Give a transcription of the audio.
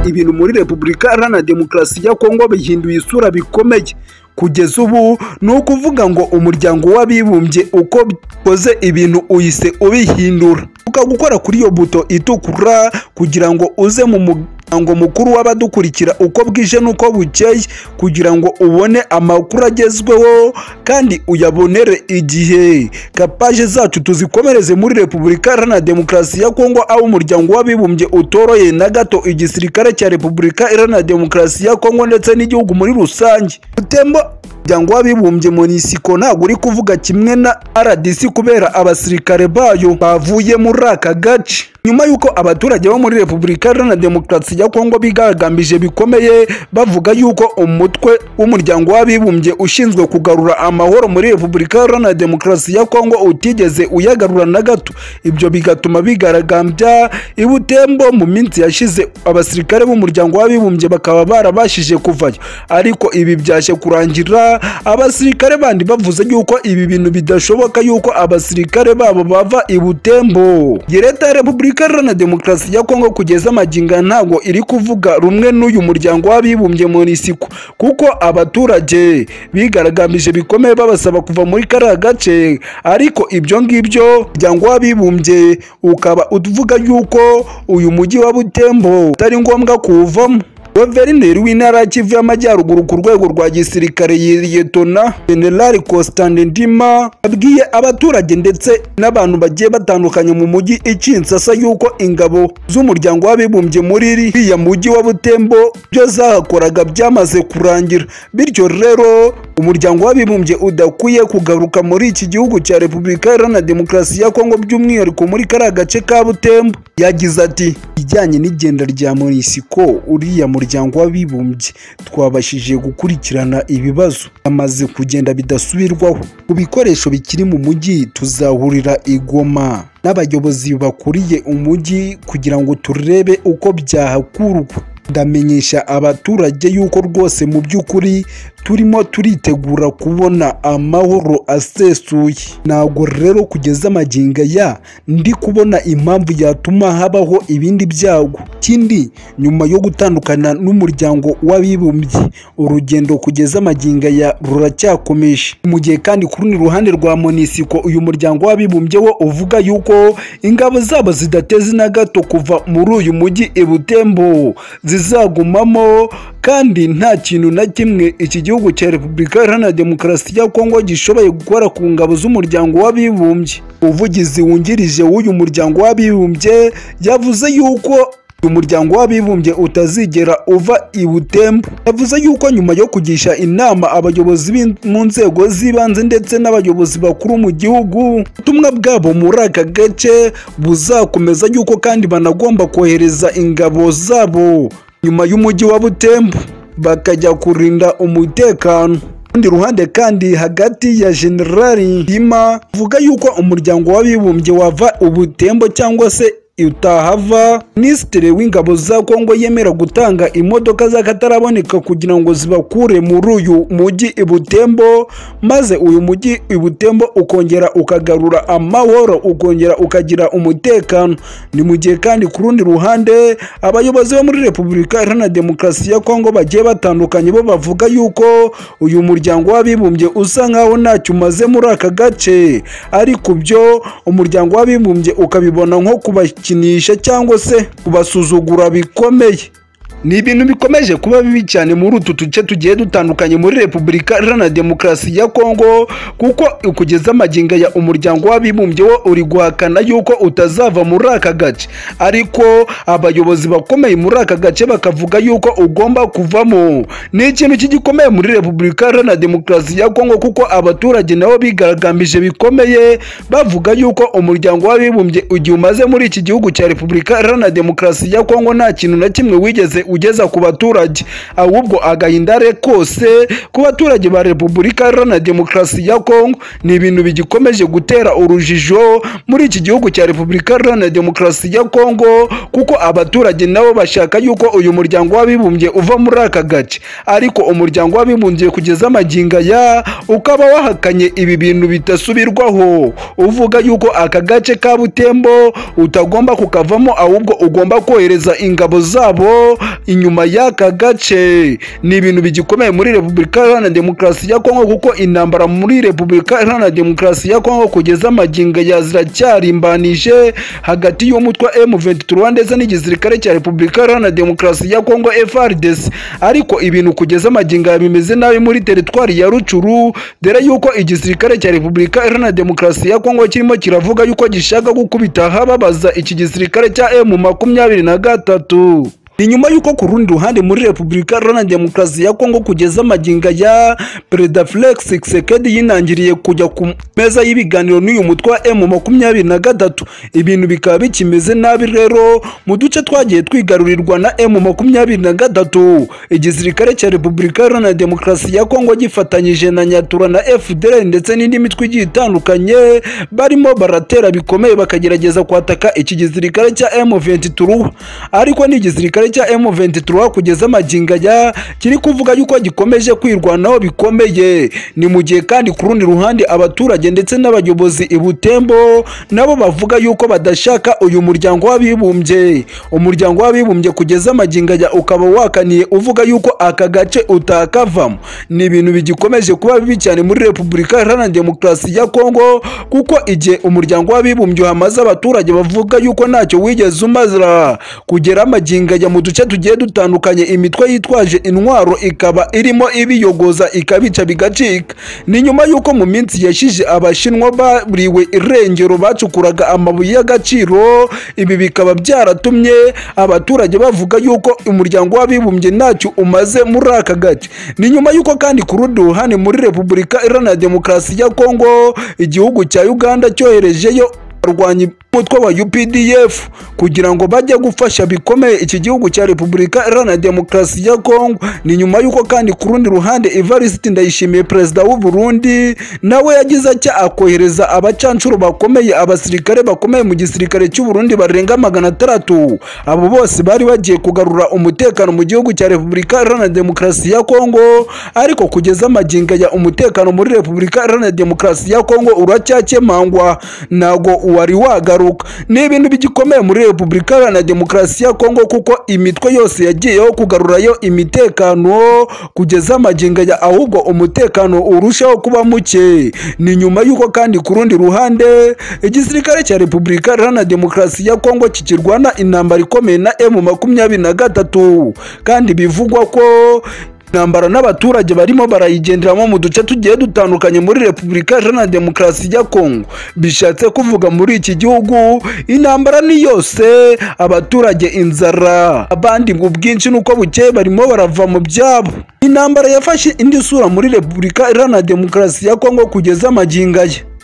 ibintu muri repubulika iharanira demokarasi ya kongo bihinduye isura bikomeye kugeza ubu ni ukuvuga ngo umuryango w'abibumbye uko bikoze ibintu uhise ubihindura gukora kuri iyo buto itukura kugira ngo uze mu muryango mukuru w'abadukurikira uko bwije n'uko bukeye kugira ngo ubone amakuru agezweho kandi uyabonere igihe kapaje zacu tuzikomereze muri repubulika iharanira demokarasi ya kongo aho umuryango w'abibumbye utoroye na gato igisirikare cya repubulika iharanira demokarasi ya kongo ndetse n'igihugu muri rusange tembo umuryango w'abibumbye munisiko ntabwo uri kuvuga kimwe na rdc kubera abasirikare bayo bavuye muri aka gace nyuma y'uko abaturage bo muri repubulika iharanira demokarasi ya kongo bigaragambije bikomeye bavuga y'uko umutwe w'umuryango w'abibumbye ushinzwe kugarura amahoro muri repubulika iharanira demokarasi ya kongo utigeze uyagarura na gato ibyo bigatuma bigaragambya i butembo mu minsi yashize abasirikare b'umuryango w'abibumbye bakaba barabashije kuvayo ariko ibi byaje kurangira abasirikare bandi bavuze yuko ibi bintu bidashoboka yuko abasirikare babo bava i butembo iyi leta ya repubulika iharanira demokarasi ya kongo kugeza amaginga ntabwo iri kuvuga rumwe n'uyu muryango w'abibumbye mu nisiko kuko abaturage bigaragambije bikomeye babasaba kuva muri kariya gace ariko ibyo ngibyo umuryango w'abibumbye ukaba uvuga yuko uyu mujyi wa butembo utari ngombwa kuwuvamo guverineri w'intara ya kivu y'amajyaruguru ku rwego rwa gisirikare yiyetona generali constantin ndima yabwiye abaturage ndetse n'abantu bagiye batandukanye mu mujyi ikinsasa y'uko ingabo z'umuryango w'abibumbye muri iriya mujyi wa butembo ibyo zahakoraga byamaze kurangira bityo rero umuryango w'abibumbye udakwiye kugaruka muri iki gihugu cya repubulika iharanira demokarasi ya kongo by'umwihariko muri kariya gace ka butembo yagize ati ijyanye n'igenda rya munisiko uriya muryango w'abibumbye twabashije gukurikirana ibibazo amaze kugenda bidasubirwaho ku bikoresho bikiri mu mujyi tuzahurira igoma n'abayobozi bakuriye umujyi kugira ngo turebe uko byahakurwa ndamenyesha abaturage yuko rwose mu by'ukuri turimo turitegura kubona amahoro asesuye ntabwo rero kugeza amaginga ya ndi kubona impamvu yatuma habaho ibindi byago ikindi nyuma yo gutandukana n'umuryango w'abibumbye urugendo kugeza amaginga ya ruracyakomeje mu gihe kandi ku rundi ruhande rwa munisiko uyu muryango w'abibumbye wo uvuga yuko ingabo zabo zidateze na gato kuva muri uyu mujyi i butembo zizagumamo kandi nta kintu na kimwe iki gihugu gihugu cya repubulika iharanira demokarasi ya kongo gishoboye gukora ku ngabo z'umuryango w'abibumbye umuvugizi wungirije w'uyu muryango w'abibumbye yavuze yuko umuryango w'abibumbye utazigera uva i butembo yavuze yuko nyuma yo kugisha inama abayobozi mu nzego z'ibanze ndetse n'abayobozi bakuru mu gihugu ubutumwa bwabo muri aka gace buzakomeza yuko kandi banagomba kohereza ingabo zabo nyuma y'umujyi wa butembo bakajya kurinda umutekano urundi ruhande kandi hagati ya generali ndima avuga yuko umuryango w'abibumbye wava ubutembo cyangwa se utahava minisitiri w'ingabo za kongo yemera gutanga imodoka z'akataraboneka kugira ngo zibakure muri uyu mujyi i butembo maze uyu mujyi i butembo ukongera ukagarura amahoro ukongera ukagira umutekano ni mu gihe kandi ku rundi ruhande abayobozi bo muri repubulika iharanira demokarasi ya kongo bagiye batandukanye bo bavuga yuko uyu muryango w'abibumbye usa nkaho ntacyo umaze muri aka gace ariko byo umuryango w'abibumbye ukabibona nko kuba kubakinisha cyangwa se kubasuzugura bikomeye ni ibintu bikomeje kuba bibi cyane muri utu duce tugiye dutandukanye muri repubulika iharanira demokarasi ya kongo kuko ukugeza amaginga ya umuryango w'abibumbye wo uri guhakana yuko utazava muri aka gace ariko abayobozi bakomeye muri aka gace bakavuga yuko ugomba kuvamo ni ikintu kigikomeye muri repubulika iharanira demokarasi ya kongo kuko abaturage nabo bigaragambije bikomeye bavuga yuko umuryango w'abibumbye igihe umaze muri iki gihugu cya repubulika iharanira demokarasi ya kongo nta kintu na kimwe wigeze ugeza ku baturage ahubwo agahinda kose ku baturage ba repubulika iharanira demokarasi ya kongo ni ibintu bigikomeje gutera urujijo muri iki gihugu cya repubulika iharanira demokarasi ya kongo kuko abaturage nabo bashaka yuko uyu muryango w'abibumbye uva muri aka gace ariko umuryango w'abibumbye kugeza amaginga ya ukaba wahakanye ibi bintu bidasubirwaho uvuga yuko aka gace ka butembo utagomba kukavamo ahubwo ugomba kohereza ingabo zabo inyuma y'aka gace ni ibintu bigikomeye muri repubulika iharanira demokarasi ya kongo kuko intambara muri repubulika iharanira demokarasi ya kongo kugeza amagingo ya ziracyarimbanije hagati y'umutwe M23 ndetse n'igisirikare cya repubulika iharanira demokarasi ya kongo FARDC ariko ibintu kugeza amagingo ya bimeze nabi muri teritwari ya rucuru dore yuko igisirikare cya repubulika iharanira demokarasi ya kongo kirimo kiravuga yuko gishaka gukubita hababaza iki gisirikare cya M makumyabiri na gatatu ni nyuma y'uko ku rundi ruhande muri repubulika iharanira demokarasi ya kongo kugeza amaginga ya perezida felix tshisekedi yinangiriye kujya ku meza y'ibiganiro n'uyu mutwe wa emu makumyabiri na gatatu ibintu bikaba bikimeze nabi rero mu duce twagiye twigarurirwa na emu makumyabiri na gatatu igisirikare cya repubulika iharanira demokarasi ya kongo gifatanyije na nyatura na fdr ndetse n'indi mitwe igiye itandukanye barimo baratera bikomeye bakagerageza kwataka iki gisirikare cya emu 23 ariko ni igisirikare cya M23 kugeza amaginga ya kiri kuvuga yuko gikomeje kwirwanaho bikomeye ni mu gihe kandi ku rundi ruhande abaturage ndetse n'abayobozi i Butembo nabo bavuga yuko badashaka uyu muryango w'abibumbye umuryango w'abibumbye kugeza amaginga ya ukaba wakaniye uvuga yuko aka gace utakavamo ni ibintu bigikomeje kuba bibi cyane muri Repubulika Iharanira Demokarasi ya Kongo kuko igihe umuryango w'abibumbye hamaze abaturage bavuga yuko ntacyo wigeze umaza kugera amaginga ya mu duce tugiye dutandukanye imitwe yitwaje intwaro ikaba irimo ibiyogoza ikabica bigacika ni nyuma y'uko mu minsi yashize abashinwa bariwe irengero bacukuraga amabuye y'agaciro ibi bikaba byaratumye abaturage bavuga yuko umuryango w'abibumbye ntacyo umaze muri aka gace ni nyuma y'uko kandi ku rundi ruhande muri repubulika iharanira demokarasi ya kongo igihugu cya uganda cyoherejeyo barwanya umutwe wa UPDF kugira ngo bajye gufasha bikomeye iki gihugu cya Repubulika Iharanira Demokarasi ya Kongo ni nyuma y'uko kandi ku rundi ruhande Evariste Ndayishimiye perezida w'u Burundi nawe yagize atya akohereza abacancuro bakomeye abasirikare bakomeye mu gisirikare cy'u Burundi barenga magana atandatu abo bose bari bagiye kugarura umutekano mu gihugu cya Repubulika Iharanira Demokarasi ya Kongo ariko kugeza amaginga ya umutekano muri Repubulika Iharanira Demokarasi ya Kongo uracyakemangwa nago wari wagaruka ni ibintu bigikomeye muri repubulika iharanira demokarasi ya kongo kuko imitwe yose yagiyeho kugarurayo imitekano kugeza amaginga ya ahubwo umutekano urushaho kuba muke ni nyuma y'uko kandi ku rundi ruhande igisirikare cya repubulika iharanira demokarasi ya kongo kikirwana intambara ikomeye na emu makumyabiri na gatatu kandi bivugwa ko intambara n'abaturage barimo barayigenderamo mu duce tugiye dutandukanye muri repubulika iharanira demokarasi ya kongo bishatse kuvuga muri iki gihugu intambara ni yose abaturage inzara abandi ngo bwinshi nuko bukeye barimo barava mu byabo intambara yafashe indi sura muri repubulika iharanira demokarasi ya kongo kugeza amaginga ye